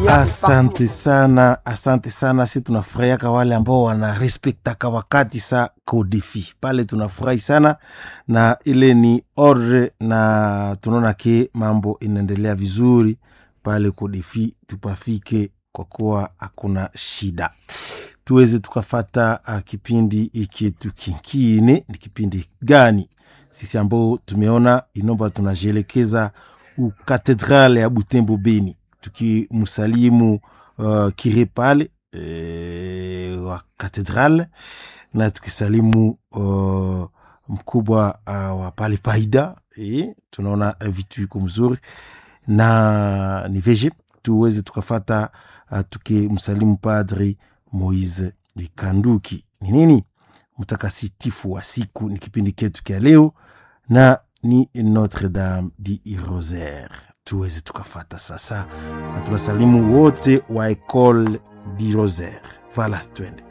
Asante sana, asante sana. Si tunafurahiaka wale ambao wanarespektaka wakati sa kodefi pale, tunafurahi sana na ile ni ordre, na tunaona ke mambo inaendelea vizuri pale kodefi, tupafike kwa kuwa hakuna shida, tuweze tukafata uh, kipindi ikitu kinkine. Ni kipindi gani sisi ambao tumeona inomba tunajielekeza ukatedrale ya Butembo Beni tukimsalimu uh, kire pale e, wa katedrale na tukisalimu uh, mkubwa uh, wa pale Paida e, tunaona vitu iko mzuri na ni veje tuweze tukafata uh, tukimsalimu Padri Moise Kanduki. Ni nini mtakasitifu wa siku? Ni kipindi ketu kya leo na ni Notre Dame di Rosaire tuweze tukafata sasa, na tunasalimu wote wa Ecole di Rosaire. Vala, twende.